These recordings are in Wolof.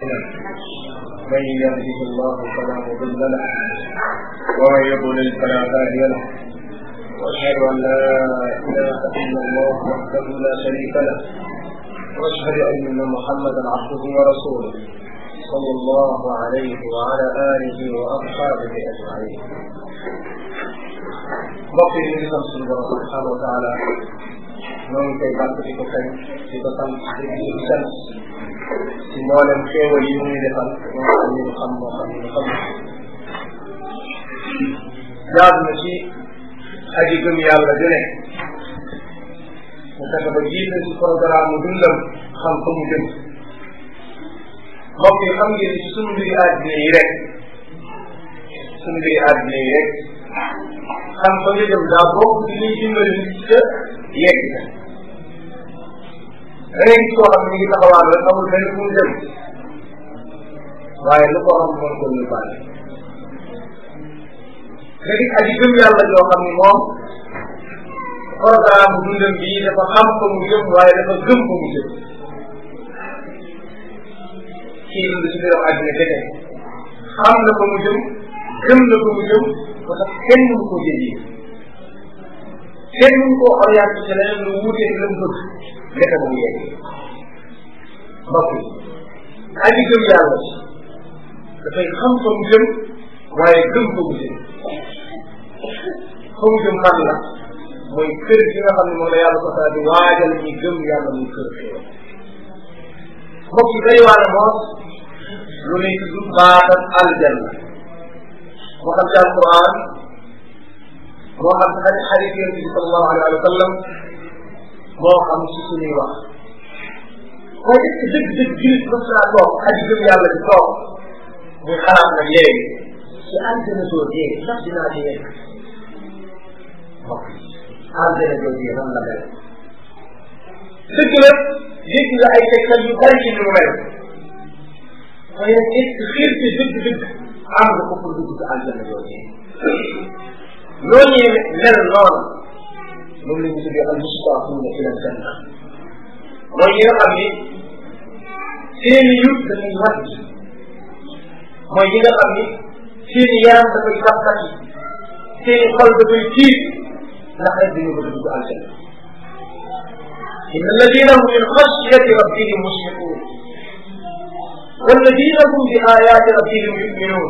أنفسنا من يهده الله فلا مضل له ومن يضلل فلا هادي له وأشهد أن لا إله إلا الله وحده لا شريك له وأشهد أن محمدا عبده ورسوله صلى الله عليه وعلى آله وأصحابه أجمعين mbokk yi ñu ngi sant suñu borom subhanahu wa taala ñoo ngi koy bàkk di ko kañ di ko sant di ko sant ci mboolem xéewal yi muy defal moo xam ni ñu xam moo xam ni ñu xam jaadu na ci aji gëm yàlla ju ne mu fexe ba jiite ci programme mu dundam xam fa mu jëm mbokk yi xam ngeen ni ci sunu mbiri àddina yi rek sunu mbiri àddina yi rek xam fa nga jëm daa bokk ci liy dimbali nit ca yegg ca da ngay gis koo xam ne mi ngi taxawaan rek amul benn fu mu jëm waaye lu ko xam mën ko yóbbaale nga gis aji gëm yàlla joo xam ni moom programme dundam bii dafa xam fa mu jëm waaye dafa gëm fa mu jëm kii dund ci biiram àddina kese xam na fa mu jëm gëm na fa mu jëm ba tax kenn mënu koo jëndi kenn mënu koo orienté ci leneen lu wuutee la mu bëgg nekk ba mu yegg mbokk yi aji gëm yàlla dafay xam fa mu jëm waaye gëm fa mu jëm fa mu jëm fan la mooy kër gi nga xam ne moom la yàlla ko saa di waajal ñi gëm yàlla muy kër xéewal mbokk yi day waane moos lu nuy tudd baatam aljanna moo xam ci alquran moo xam ci xarit xarit yonent bi sallallahu alayhi wa sallam moo xam ci suñuy wax waaye est-ce que dëgg dëgg julit mës naa toog aji gëm yàlla di toog muy xalaat nag léegi ci aljana soo dee ndax dinaa ci yegg mbokk aljana soo dee nan la mel dëgg la dégg nga ay tegtal yu bari ci ni mu mel waaye nag est-ce que xiir ci dëgg dëgg am nga ko pour dugg ci aljana yooyu ñooñu mel noonu moom la ñu tuddee al mustaqimuna ila aljanna mooy ñi nga xam ni seeni yut dafay wàcc mooy ñi nga xam ni seeni yaram dafay sàkkat yi seeni xol dafay tiit ndax rek dañu bëgg dugg aljanna inna alladina hum min xashyati rabbihim mushfiqun والذين هم بآيات ربهم يؤمنون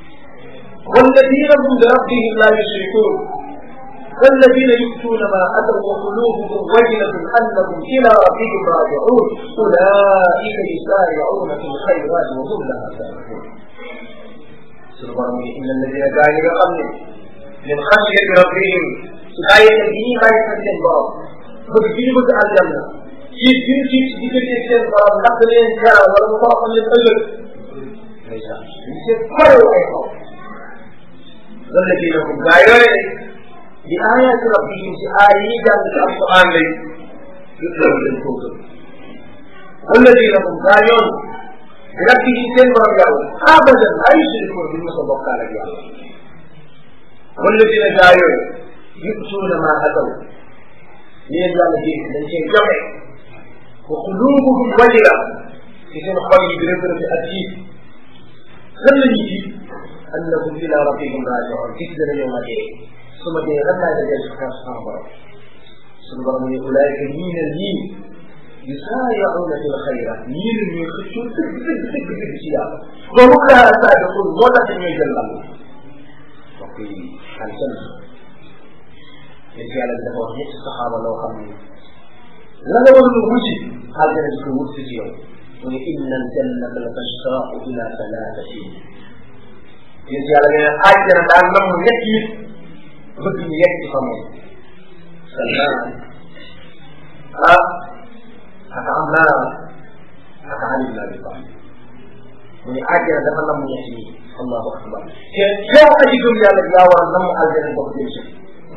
والذين هم بربهم لا يشركون والذين يؤتون ما أتوا وقلوبهم وجلة أنهم إلى ربهم راجعون أولئك يسارعون في الخيرات وهم لها سابقون سبحانه إن الذين كانوا يقبلون من خشية ربهم غاية الدين غاية الجنة بكتير الجنة ci biir ci ci diggante seen borom ndax da leen jaral wala mu toroxal leen ëllëg ndeysaan ñu seen xarew ay xaw lan la kii nag gaa yooyu de di aayaati rabbihim ci aay yi jàng ci alquran lay yëpp loolu dañ koo gëm wala di nag gaa yoon di rabbihim seen borom yàlla abadan ay yusrikoon duñ mos a bokkaal ak yàlla wala dina gaa yooyu yutuuna ma ataw li leen yàlla dégg dañ cee joxe wa qulubuhum wajila ci seen xol yi di rëbërëbi ak tiit lan la ñuy tiit annahum ila rabbihim rajiun gis dana ñëw ma dee su ma dee lan laay dajeel ci xeex sama borom suñu borom ne ulaayika ñii ne ñii yusaari'uuna fil xayraat ñii la ñuy xëccoo dëgg dëgg dëgg dëgg ci yàlla ba mu laa saabiquun moo tax ñooy jël lam mbokk yi aljanna yéen yàlla bi dafa wax ñetti saxaaba loo xam ne la nga war a wuti aljana di ko wut si ci yow mu ne inna aljannata la tashtaaqu ila salaatatin yéen yàlla nee na aljana daal nam ñett yi bëgg ñu yegg ci fa moom salmaan ah ak Ammaar ak Ali ibn Abi Talib mu ne aljana dafa nam ñett yi allahu akbar te yow aji gëm yàlla yaa war a nam aljana bokk jëm si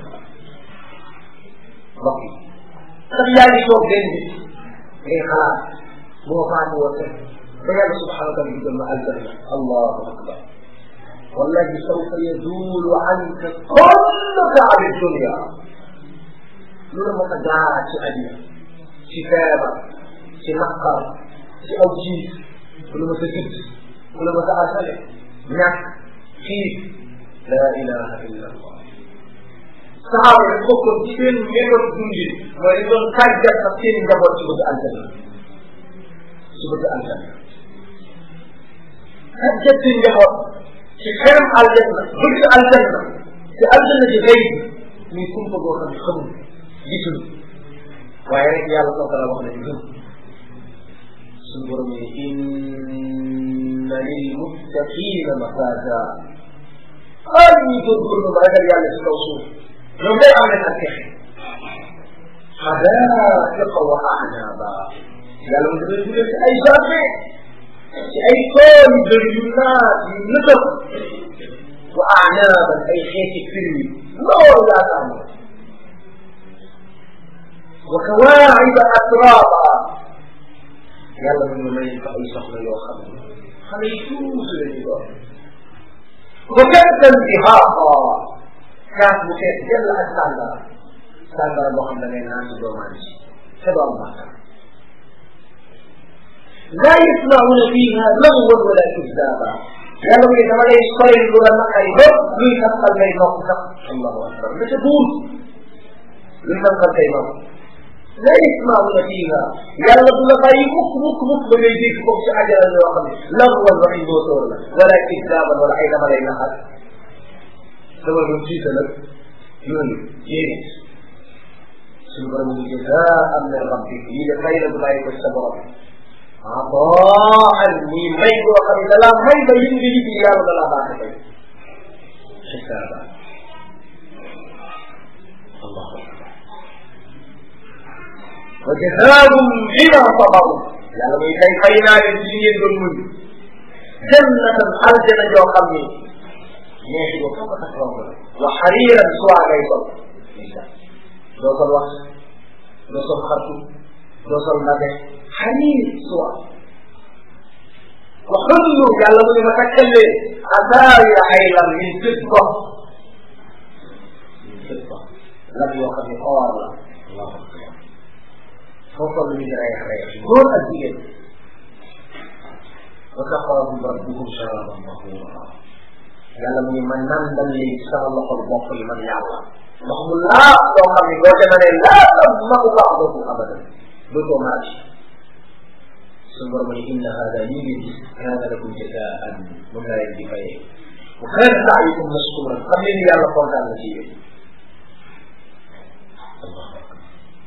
mbokk yi sax yaa ngi toog benn bis ngay xalaat moo faatu woon rek ba yàlla subhanahu wa taala digal ma aljanna allahu akbar wallahi sawfa yaduulu anka kullu taabi dunia lu la mos a jaar ci àddina ci feebar ci naqar ci aw jiit ku la ma sa judd ku la ma sa asale ñàkk xiif la ilaha illa allah saxaaba yi bokkoon ci seen méthode dundin mooy dañ doon tàggat sax seen njaboot ci bëgg aljanna ci bëgg aljanna tàggat seen njaboot ci xeram aljanna bëgg aljanna te aljanna ji xëy muy kumpa boo xam ne xamul gisul waaye rek yàlla soo ko la wax nañu gëm suñu borom ne inna lil muttaqina mafaza ah ñuy góorgóorlu ba ragal yàlla ci kaw suuf ñoom day am nañ ak texe xadaaiqa wa anaaba yàlla mu dafay dugal ci ay jardin ci ay tool yu bëri yu naat yu nëtëb wa anaaban ay xeeti firwi loolu yaakaar na wa kawaaciba atraaba yàlla mu ñu may fa ay soxla yoo xam ne xale yi tuuti la ñu doon wa kantan dihaaqa kaas bu fees jël ak sàngara sàngara boo xam da ngay naan ci doomaan ci te doo am bàkkaar laa yasmauna fiha lagwan wala kizaba yàlla mu ne dama lay sori lu la naqari ba luy taxal ngay nopp sax allahu akbar la ca duul luy taxal ngay nopp laa yasmauna fiha yàlla du la bàyyi mukk mukk mukk ba ngay dégg bokk ci ajara yoo xam ne lagwan waxi doo sóor la wala kizaban wala ay dama lay naxal dama doon tiita nag yooyu yéene suñu borom ñu jazaan min rabbik lii de fay la bu bàyyi ko sa borom ataan muy may boo xam ne dalaa may ba yëg nga yëg yàlla dalaa baax a fay xisaaba allahu akbar wa jazaahum bima sabaru yàlla muy tey fay naa leen ci li ngeen doon muñ jannatan aljana joo xam ni neexi boobu foo ko tax romb la wa xariiran suwaa ngay sol doo sol wax doo sol xartu doo sol ndabe xariir suwa wa xullu yàlla mu ne ma takkal leen asaawira ay lam min fidda min fidda lam yoo xam ne or la allahu akbar foo sol lu ñu di reex reex góor ak jigéen wa saqaahum rabbuhum sharaban tahura yàlla mu ngi man nan dal lii ci sama loxol bopp yi man yàlla ndox mu laa loo xam ne boo demee laa tam magu ba'dakum abadan dootoo maaj suñu borom ne inna hada lii ngeen gis kaana lakum jazaan moom laa leen di fayee wa kaana sa'yukum mashkuran xam leen ni yàlla kontaan na ci yéen allahu akbar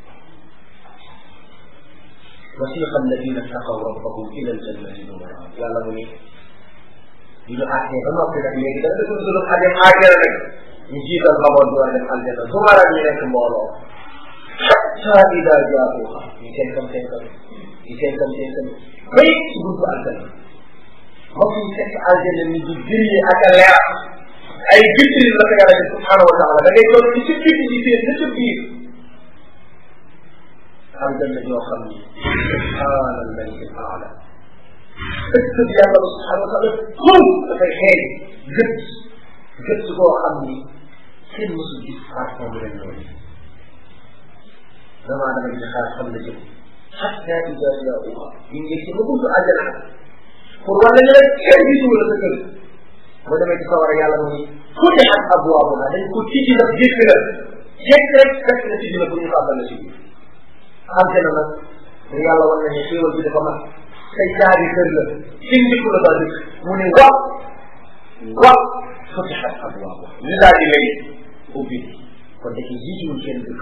وسيق الذين اتقوا ربهم الى الجنه زمرا yàlla mu ni ñu ñu àttee ba noppi nag léegi dafa dugg sunu xadim àjjana nag ñu jiital xamoon door dem aljana su mara ñu nekk mbooloo xatta ida jaatuha ñu senkam senkam ñu senkam senkam bay ci buntu aljana mbokk yi fekk aljana ni di jëriñe ak a leer ay vitrine la ko yàlla def subhanahu wa taala da ngay toog ci ci biti di seet na ca biir aljanna yoo xam ni subhana almalik alaala ëtt bi yàlla ba subhanahu wa taala xul dafay xeeñ gët gët boo xam ni kenn mësul gis parfum bu leen noonu damaa dama di xaar xam la jëm xatta ida jaauha ñu ngi ci ba buntu àjjana pour war nañu rek kenn gisul la sa kër boo demee ci sawara yàlla mu ni futixat abwaabuha dañ ko tijji ndax jékk la jékk rek fekk na tijji la pour ñu fàttal la ci biir àjjana nag mu yàlla wan nañu xéewal bi dafa mat say jaabi kër la fi njëkku la daal mu ne wa wa futixat abwaabuha ñu daal di lay ubbi kon da ci jiituwul kenn dëkk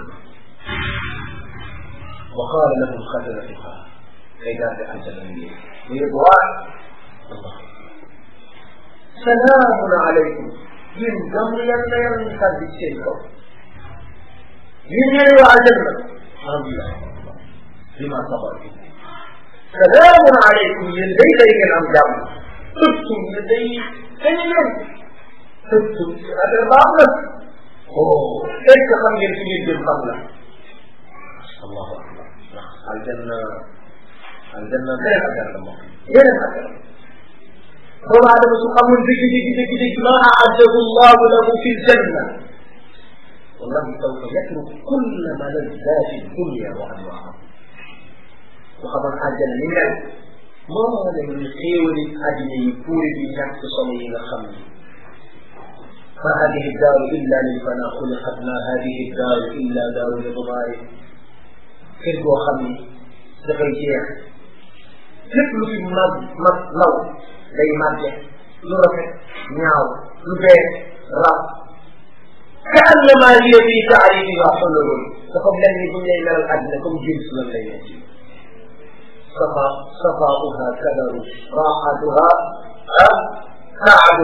wa qaala lahum xasanatuha kay garde àjjana yi mu ridwaan allah salaamun alaykum yéen gam yàlla yàlla ñu sàddi ci seen kaw yéen ñooy waa aljanna alhamdulilah bima sabartum salaamun alaykum yéen day day ngeen am jàmm tëbtum yéen day dañu leen tëbtum affaire baax na oh est ce que xam ngeen fi ngeen jëm xam la allahu akbar ndax aljanna aljanna beneen affaire la moom beneen affaire doomu aadama su xamul dëgg dëgg dëgg dëgg ma aaddahu llahu lahu fi ljanna wallahi sawfa yatruk kulla malazati dunya wa anwaaha su xamoon àjjana ni mel moo leen ni xéewali àddina yi puuri bi ñàkk solo yi nga xam ni ma hadihi daaru illa lil fana xuliqat ma hadihi daaru illa daaru lidmaari kër goo xam ni dafay jeex lépp lu fi mag mag law day màgge lu rafet ñaaw lu bees rab ka annama hiya fi taarifiha xululun dafa mel ni bu ñu lay melal àddina comme jins lan lay nekk صفا صفاؤها كدر راحتها سعد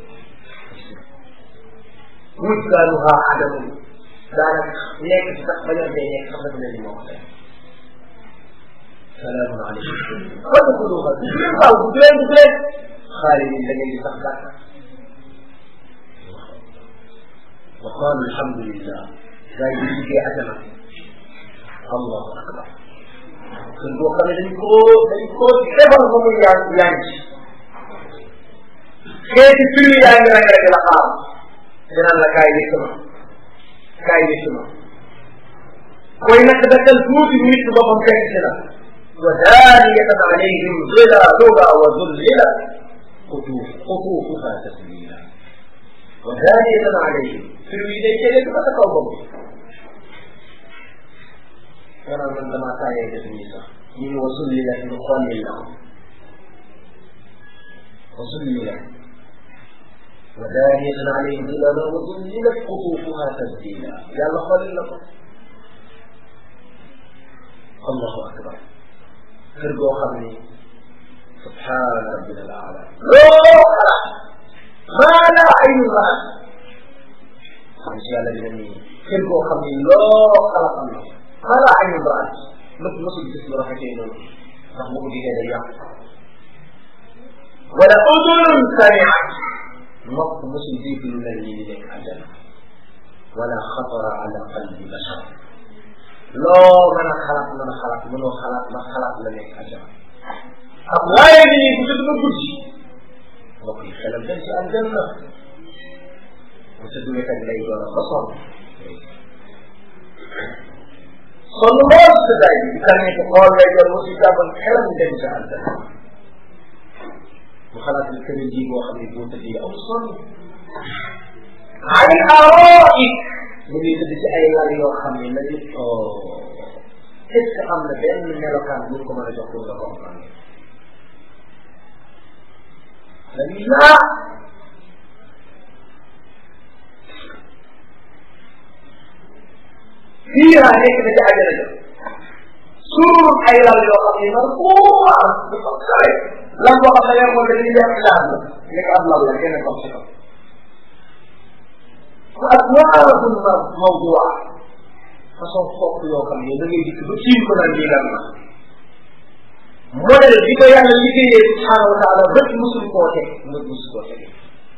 وجدانها عدم ذلك ليك تقبل بينك خمس من الموت سلام عليكم وادخلوها بسم الله بسم الله خالد الذي يتقبل وقالوا الحمد لله لا يجي أجمع الله أكبر kër boo xam ne dañ koo dañ koo defal ba muy yaa yaa ngi xeeti firi yaa ngi rek rek la xaar dinaan la kaay yëkk ma kaay yëkk ma koy nag dakkal tuuti nit boppam fekk si la wa daaniyatan alayhim zilaluha wa zullila qutuuf qutuufuha taslila wa daaniyatan alayhim firi yi day jëlee ko sa kaw bopp maanaam man damaa taayee def nii sax ñu ne wa zullila ñu xollil la wa zullila wa daaniyatan alayhim zilaluha wa zullilat qutuufuha tasdila yàlla xollil la ko allahu akbar kër goo xam ni subhaana rabbina al aala loo xalaat maa laa aynu raat xam si yàlla dina ni kër goo xam ni loo xalaat am na maa laa aynu raat lépp mosul gis lu rafetee noonu ndax bu ko gisee day yàq wala udunun samiat nopp mosul dégg lu mel nii di nekk àjjana wala xatara ala qalbi bashar loo mën a xalaat mën a xalaat mënoo xalaat ma xalaat la nekk àjjana ak waaye ni bu tëdd ba guddi mbokk yi xelam dem ci aljanna bu tëdd wet lay doon ba sonn sonn lool si daay bi di kan ko xool lay doon ba si jàppal xelam dem ci aljanna bu xalaat ni kër ji boo xam ne boo tëddee am sonn ay aroik mu ngi tëdd ci ay lal yoo xam ne la ñu est ce que am na benn melokaan bu ko mën a jox pour nga comprendre dañuy laa fiiha nekk na ci àjjana ja surur ay lal yoo xam ne man kuuwa dafa kawe lan boo xam ne yow moom dañuy def laan la nekk ab lal la kenn comme si ko aswaabun mawdua façon fopp yoo xam ne da ngay dikk ba tiim ko naan lii lan la modèle bi ko yàlla liggéeyee subhanahu wa taala bët musul koo teg bët musul koo teg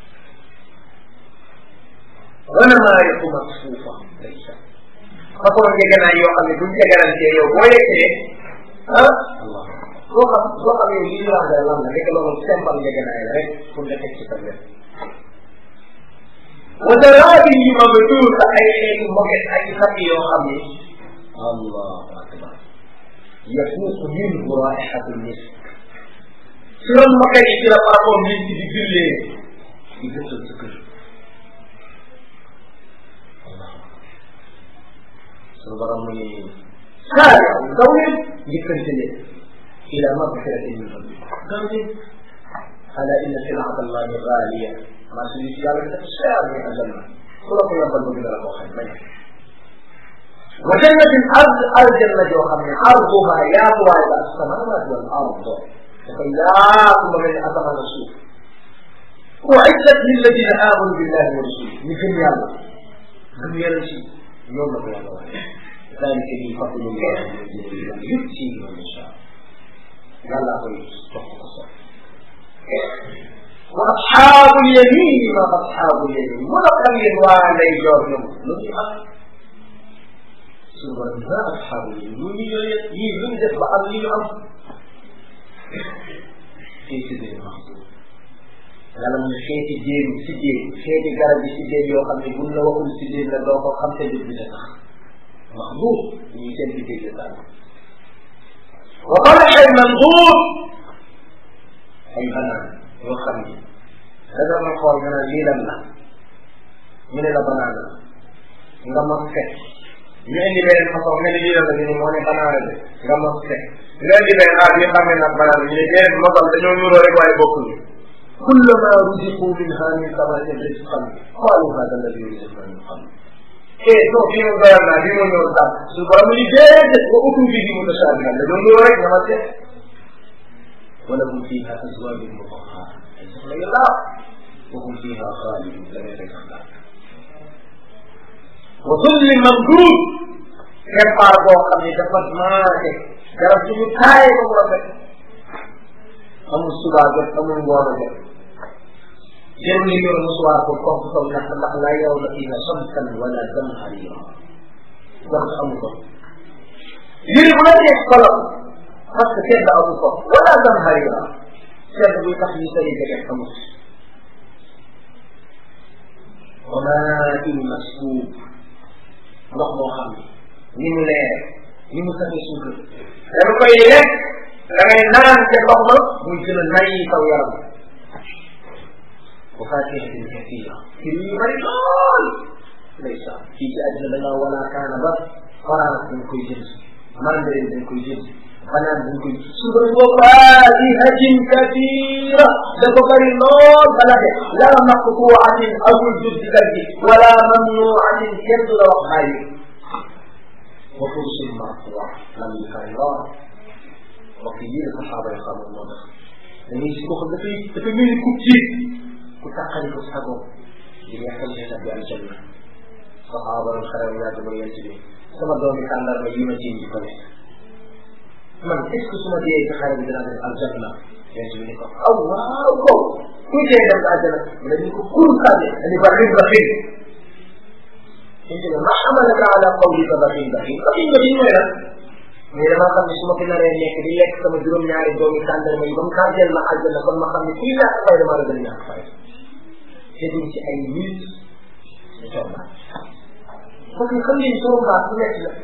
wana maa yëpp mag suufa ndeysa façon ngegenaay yoo xam ne buñ tegarantee yow boo yeggee ah allah boo xam boo xam yow lii lan la lan la nekk loolu simple ngegenaay la rek pour nga teg ci sa wet wa daraabi yi ma ba tuur sa ay xeetu moget ay sàkk yoo xam ne allahu akbar yafuuqu minhu raihatu misk su doon moget yi ci la parfum misk di jullee di gësal sa kër suñu borom mu ni saariu daw leen njëkkante leen ila magfiratin min rabbikum daw leen ala inna silata allahi gaaliya marchandise yàlla dafa cher ni aljanna ku la ko yombal bëgg na la koo xam bañ wa jannatin ard aljanna joo xam ne arduha yaatuwaay la asamawaat wal ard dafa yaatu ba mel ni asamaan ak suuf uiddat lilladina amanu billahi wa rasuli ñu gëm yàlla gëm yàlla ci ñoom la ko yàlla waxee dalika bi fadlullah yutihi man yasha yàlla koy jox ko sopp wa asxaabu yamin ma asxaabu yamin mu la xam yéen waa lay joor ñoom lu ñu am suñu borom ma asxaabu yamin lu ñu yooye yii lu ñu def ba am li ñu am fii si biir maxsuur yàlla mu ne xeeti jéem si jéem xeeti garab yi si jéem yoo xam ne buñ la waxul si jéem la doo ko xam te du bi sax maxsuur ñu seen bi dégg daal wa talaxin manduur ay banaan yoo xam ni da nga ma xool nga naan lii lan la ñu ne la banaan la nga mos fekk ñu indi beneen façon nga ne lii lan la ñu ne moo ne banaan la de nga mos fekk nga indi beneen xaar ñu xam ne nag banaan ñu ne déedéet mosal dañoo nuroo rek waaye bokkuñu كلما رزقوا منها من ثمرة رزقا قالوا هذا الذي رزقنا من قبل eh non bii moom doyal naa bii moom ñëw sax su borom ni déedéet wa utu bihi mutashabihan la doon rek na ma seet wala hum fiha azwajun mutahhara ay soxla yu laaw wa hum fiha xaalidun la ngay rek sax wa zulli mamdud keppaar boo xam ne dafa maase garab suñu taaye ba mu rafet amul subaa jot amul ngoon a jot jarul li yor musuwaar ko kooku kaw ndax ndax la yow la fiha shamsan wala zamharira ndax amu ko yére bu la neex kolom parce que sedd amu ko wala zamharira sedd buy tax ñu sëri jege amut wa maa'in maskuub ndox moo xam ne ni mu leer ni mu safee suukar dañ koy lekk da ngay naan te ndox ma muy gën a nay saw yaram wa faakihatin kasiira ci yu bari lool ndeysaan fii ci àddina da nga wala kaana ba orange dañ koy jënd mandarin dañ koy jënd banaan dañ koy suba wa faakihatin kasiira dafa bari lool bala de la maqtuuatin amul juddi gi wala mamnuuatin kenn du la wax bàyyi wa fursin marfuu'a lam yu kari lool mbokk yi la saxaaba yi xamoon moo tax dañuy si ko dafay dafa mel ni ku tiit ku tàqali ko sagoom di nekkal ci tabbi aljanna saxaaba yi xaram yaa dama yent bi sama doomi tàndarma yi ma jiñ di ko lekk man est ce que su ma dee ci xare bi dinaa def aljanna yent bi ni ko aw waaw ko kuy dee dem aljanna mu ne ñu ko kun sànni ani ba rin ba xin yent bi ma xamalaka ala qawlika ba xin ba xin ba xin ba xin mooy lan mais damaa xam ne su ma fi naree nekk di lekk sama juróom-ñaari doomi tàndarma yi ba mu kàrdeel ma àjjana kon ma xam ne kii ñàkk fay damaa la gën a ñàkk fay te duñ ci ay minutes ñu toog parce que xam ngeen torombaat bu nekk la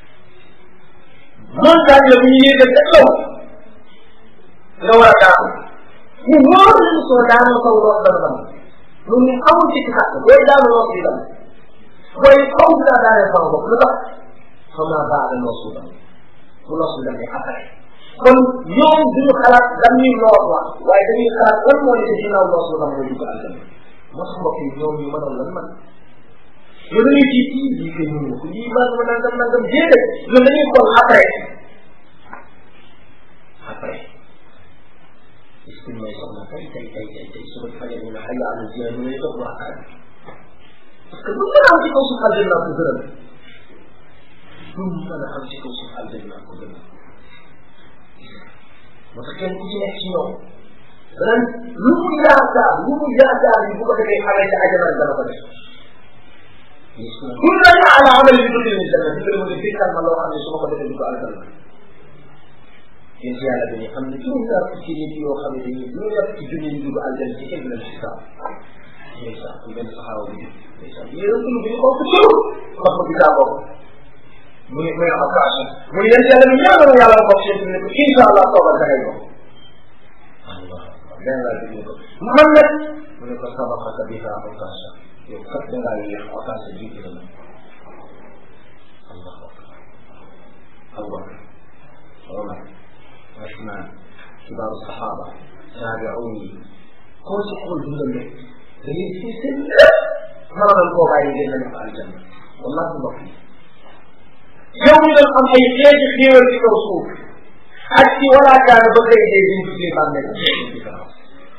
montagne la bu ñu yéegal ca kaw nga war a daanu mu wóor la soo daanoo kaw lool dana dam loolu ñu amul ci xàq booy daanu lool di dam booy xaw dinaa daanee sama bopp lu tax xama baada noo suudam bu loolu la ne après kon ñoom duñu xalaat lan ñuy lool wax waaye dañuy xalaat lan moo nekk ginnaaw lool suudam mooy dugg àjjana moo tax mbokk yi ñoom ñu mënoon lan man yow dañuy ci kii lii kay mënu ko lii maa ma nangam nangam déedéet ñoom dañuy xool après après est ce que may soxna tey tey tey tey tey su ma fajee ñu ne xëy na amul jiw ñu lay toog waxtaan parce que lu mën a am ci kaw suuf àjjana ko gënal lu mën a am ci kaw suuf àjjana ko gënal moo tax kenn ku ci nekk ci ñoom danañ lu mu yaakaar lu mu yaakaar ni bu ko defee xamee ci àjjana dana ko def كل على عمل بدون الجنة بدون من الذكر ما لو أن يسمى قد يدعو على الجنة يجي على بني حمد كل ذا في يدي وخمد يدي كل ذا في الدنيا يدعو على الجنة كيف من الحساب ليس من الصحابة ليس يقول بني خوف شو خف كتابه من من أقاش من يجي على بني أنا ويا الله بخشيت منك إن شاء الله صبر كهيبه الله لا لا محمد من سبقك بها أقاشا yow kat da ngaa yéex occasion bi jiitu na allahu akbar abubakar omar osman kibaaru saxaaba taabi'uun yi koo ci xool dundal rek da ngay si seen lépp mënoon koo bàyyi ngeen na def aljanna wallahi mbokk yi yow ñu doon am ay xeeti xéewal ci kaw suuf ak ci walaakaana ba kay dee diñ tuddee bàmmeel différence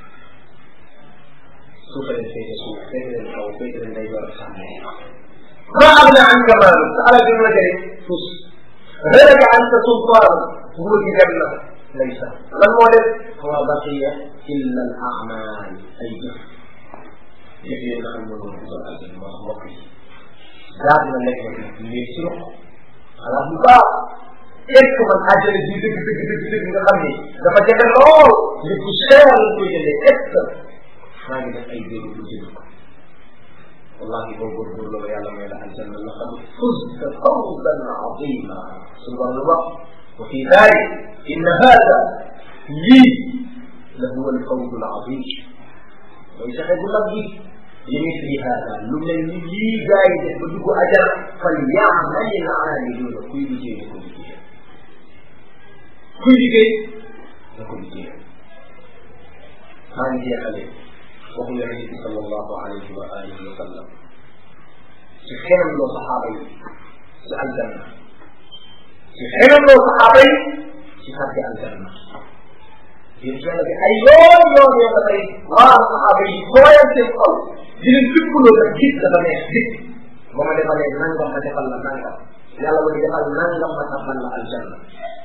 suuf leen féete suuf féete leen kaw féete leen day door sax ma agna anka maalu sa alal bi ma jëriñ tus halaka anka sultaan nguur gi dem na laysa lan moo def wa baqiya illa al amal ay jëf jëf yi nga xam ne moom dugal aljanna moo mbokk yi jaar na lekk nag léegi ci ruq xalaat bu baax est ce que man àjjana ji dëgg dëgg dëgg dëgg nga xam ni dafa jafe lool li bu cher lañ koy jëndee est ce que maa ngi def ay jéego pour jënd ko wallahi boo góorgóorlu ba yàlla may la aljanna laqad fuzta fawzan azima suñu borom lu wax wa fi dalik inna hada lii la huwa alfawzu alazim mooy saxe bu mag gi li misli hada lu mel ni lii gaa yi def ba dugg ajara fal yaamali l aamiluuna kuy liggéey na ko liggéey kuy liggéey na ko liggéey maa ngi jeexale waxu yonente bi sallallahu alayhi wa alihi wa sallam ci xeram loo saxaaba yi ci aljanna ci xeram loo saxaaba yi ci sàbbi aljanna yéen yàlla bi ay yoon yoon yoon dafay waar saxaaba yi booyal seen xol di leen fipploo rek gis dafa neex gis ba ma defalee nangam ma defal la nangam yàlla ma defal nangam ma tabbal la aljanna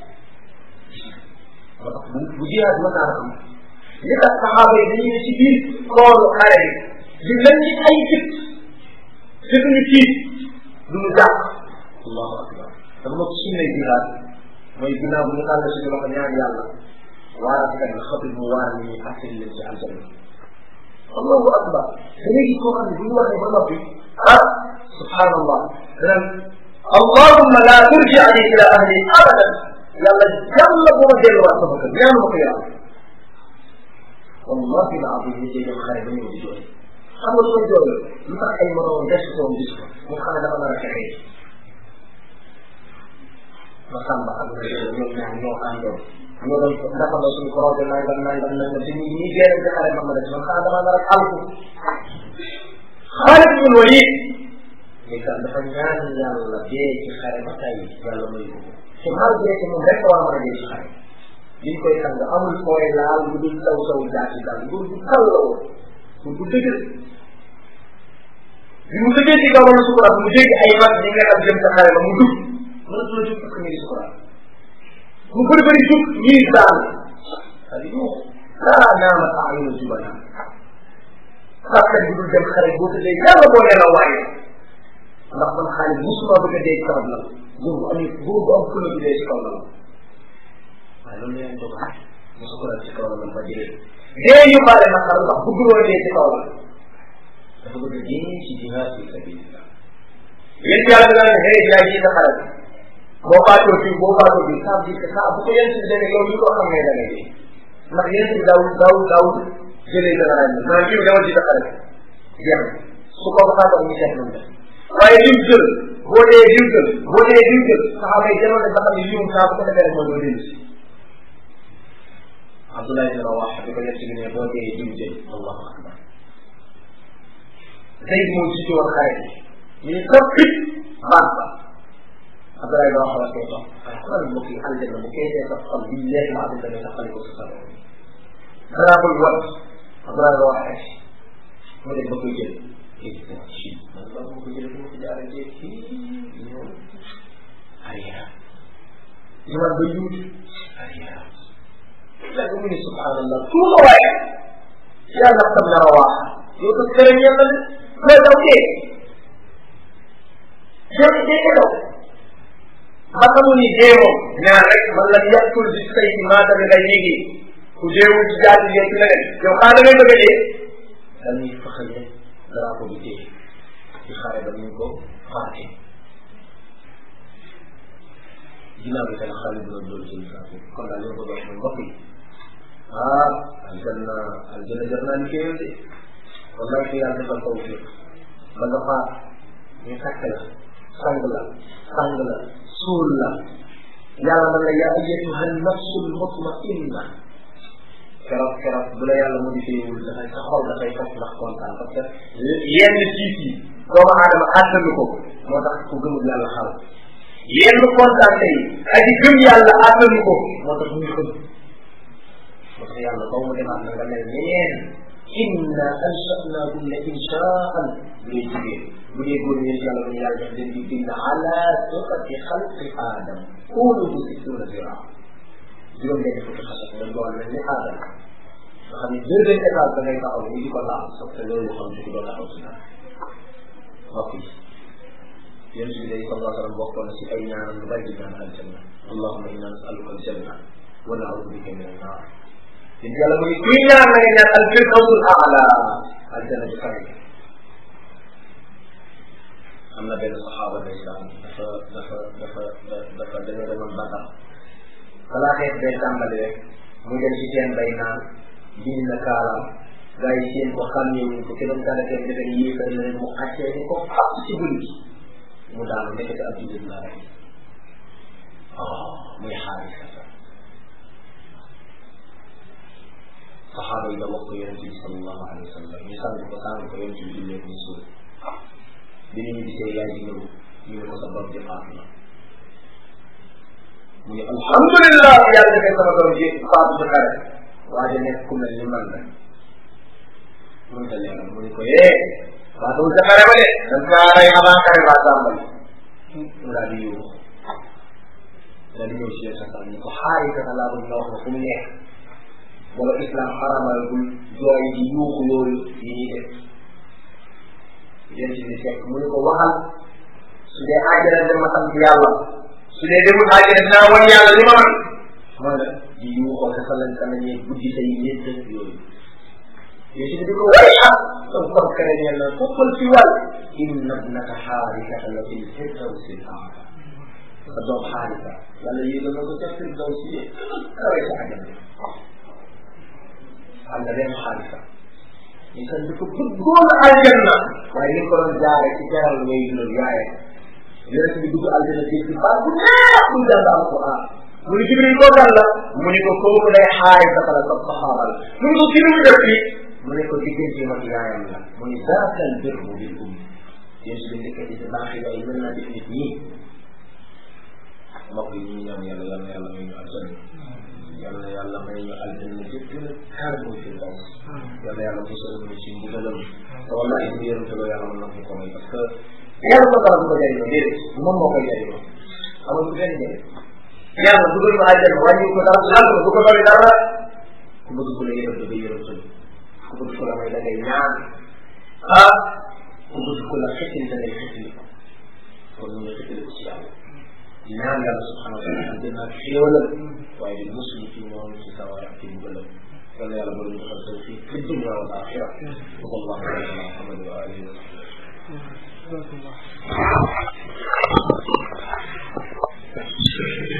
moo tax bu bu jihaad ma naa am li tax saxaaba yi dañuy ne ci biir koolu xare bi di mel ni ay jëpp te duñu tiit duñu jàpp allahu akbar dafa ma sunne jihaad mooy ginnaaw bu ñu tàll suñu loxo ñaan yàlla waaraatkat bi xatul mu waar ni ñuy fàttali leen ci aljanna allahu akbar da ngay gis koo xam ne bu ñu waxee ba noppi ah subhanallah danaan allahumma la turji'ni ila ahli abadan yàlla yàlla bu ma delluwaat sama kër ñaanu ma ko yàlla wallahi la abdi ñu dem xare ba ñëw di jooy xam nga lu koy jooy lu tax ay moroom des ko gis ko mu xam ne dafa nar a fexee ma sàmba ak na ñoom ñaar ñoo àndoon ñoo doon dafa la suñu projet nangam nangam nangam te ñi ñi génn ci xare ma ma des man xanaa dama nar a alku Xaalid bin Walid mais kan dafa ñaan yàlla dee ci xare ba tey yàlla may ko te malgré que moom rek war a mën a dee ci xare liñ koy sang amul fooy laal lu dul taw taw jaati daal lu du kal la woon pour bu dëgër bi mu dëggee ci kaw wala sukuraat mu dégg ay mag ñi nga xam jëm sa xare ba mu dugg mënatu la jóg parce que mi ngi sukuraat mu bëri bëri jóg ñuy daan c'est-à-dire ñu laa naama ayunu jubana sàkkat bi dul dem xare boo tëddee yàlla boo nee la waaye ndax man xaalis musuma bëgg a dee ci kaw la góor bu am góor bu am fula bi dee ci kaw la waaye loolu leen dogal mu sukuraat ci kaw la ba dee dee ñu baale na xar ndax bëgg loo dee ci kaw la dafa bëgg dee ci jihaad fi sabilillah yéen yàlla dina ne xëy yaa ji sa xare boo faatoo fii boo faatoo fii saa bi saa bu ko yéen si demee yow li ko xam ne da ngay dee ndax yéen si daw daw daw jëlee dana rañ naan jiw dama ci sa xare jeex su ko faatoo ñu seet nañ def waaye lim jël boo dee lim jël boo dee lim jël saxaaba yi demoon nañ ba xam ne lim saa bu ko defee rek mooy doo dellu si Abdoulaye ibn Rawah bi ko yett bi ne boo dee lim jël allahu akbar Zayd moo jiite woon xare bi ñu ne toog fit baat ba Abdoulaye ibn Rawah koy toog waaye xoolal mbokk yi aljanna bu koy dee sa xol billahi ma abin dana taxali ko sa sa danaa koy wat Abdoulaye ibn Rawah mu dem ba koy jël ci man ba ma ko jëlee ma ko jaaree jéeg fii ñëw arrière ñëwaat ba yuut arrière léegi mu ne subhanallah tout la waaye yàlla tam na rawaa yow ko kër yàlla ne loo daw dee dee dee ko daw ba xamu ni dee moom ñaar rek man la yàqul di say ci maata bi ngay yéegi ku deewul ci jaati yeeg leneen yow xaa da ngay bëgg a dee dañuy faxale drapeau bi dee ci xare ba ñu ko faate ginnaaw bi tamit xale bi doon doon jël drapeau kon daal li ma bëgg a wax mooy mbokk yi ah aljanna aljanna jar naa liggéeyal de wallahi ko yàlla defal taw fi ba nga faat ñu takk la sang la sang la suul la yàlla na la yaa ayyatuha nafsul mutmainna keroog keroog bu la yàlla modifié wul dafay sa xol dafay fas ndax kontaan parce que yenn tiis yi doomu aadama àttanu ko moo tax ku gëmul yàlla xal yenn kontaan tey aji gëm yàlla àttanu ko moo tax muy xëm moo tax yàlla ba mu demaat na nga mel neneen inna ansha'nahunna inshaan bu dee jigéen bu dee góor ñi yàlla bu ñu yàlla def leen di bind ala surati xalqi aadam kuuluhu sittuna ziraa juróom benn fukki xasat nga doon mel ni aadama nga xam ne deux benn étage da ngay taxaw ñu di ko laal sax te loolu xam ci doo taxaw si dara mbokk yi yéen si day sallallahu alayhi wa sallam bokkoon na si ay ñaanam lu bari di ñaan aljanna allahumma inna nasaluka aljanna wa naudu bika min annar yéen yàlla mu ni kuy ñaan na nga ñaan al firdawsul aala aljanna bi kawe am na benn saxaaba ndeysaan dafa dafa dafa dafa dañoo demoon Badar balaa xeet day tàmbali rek mu dem ci seen bay naan bind na kaalaam gars yi seen ko xàmmeewuñ ko kenn dara kenn defe ni yéefar la mu accee ni ko fas ci guddi mu daanu nekkati ab jullit la rek oh muy xaalis kasa saxaaba yi da wax ko yonente bi sallallahu alayhi wa sallam ñu sànni ko sànni ko yonente bi jullee ko suul bi ñu gisee yaay ji ñëw ñu ne ko sa doom ji faatu na mu ne alhamdulillah yàlla defee sama doom ji faatu ci xare waa ji nekk ku mel ni man la mun ta leeral mu ne ko eh faatu sa xare ba de dañ kaa rey avant xare ba tàmbali mu daal di yóbbu daal di ñëw si yéen sa ni ko xaari ka laa bëgg nga wax ma fu mu nekk wala islam xaramal gul jooy di yuuxu yooyu yi ñuy def yéen ci bi fekk mu ne ko waxal su dee àjjana dem ma sant yàlla su dee demul àjjana dinaa wan yàlla li ma man man la di yuuxoo sa salan kanañee guddi say ñett yooyu yéen ci bi ko way ah sa kon kare ñeel na foppal fi wàll inna ibnaka xaarikata la fil firdawsi l aala sa doom xaarika yàlla yéegal na ko ca firdawsi yi kawe sa àjjana am na benn xaarika ñu san di ko bëggoon aljanna waaye ni ko doon jaare ci teral way loolu yaaye yonent bi dugg aljanna ci ci baat bu neex muy jàng alquran mu ni jibril koo kan la mu ni ko kooku day xaarika la sa saxaaba la mu ni ko ki mu def fii mu ne ko diggante mag yaayam la mu ni zaakal birru bil um yéen si ndekete ci baax yi ay mën naa def nit ñi mbokk yi ñu ñaan yàlla yàlla yàlla may ñu aljanna yàlla yàlla may ñu aljanna ci gën a kaar mooy fi daw yàlla yàlla musal ñu ci mbugalam te wallahi bu yërëmtaloo yàlla mën na ko ko may parce que yàlla ko dara du ko jëriñoo déedéet moom moo koy jëriñoo amul du benn njëriñ yàlla dugal ma aljanna wàññi ko dara laal ko du ko doy dara ku bëgg ku la yërëm da ngay yërëmtal ku bëgg ku la may da ngay ñaan ah ku bëgg ku la xetil da ngay xetili kon ñu nga xetili ko ci yàlla ñaan yàlla subhanahu wa taala aljanna ak xéewalam waaye di musul ci moom ci sawara ak ci mbugalam yàlla yàlla boole ñu defal tawfiq fi dunya wal axira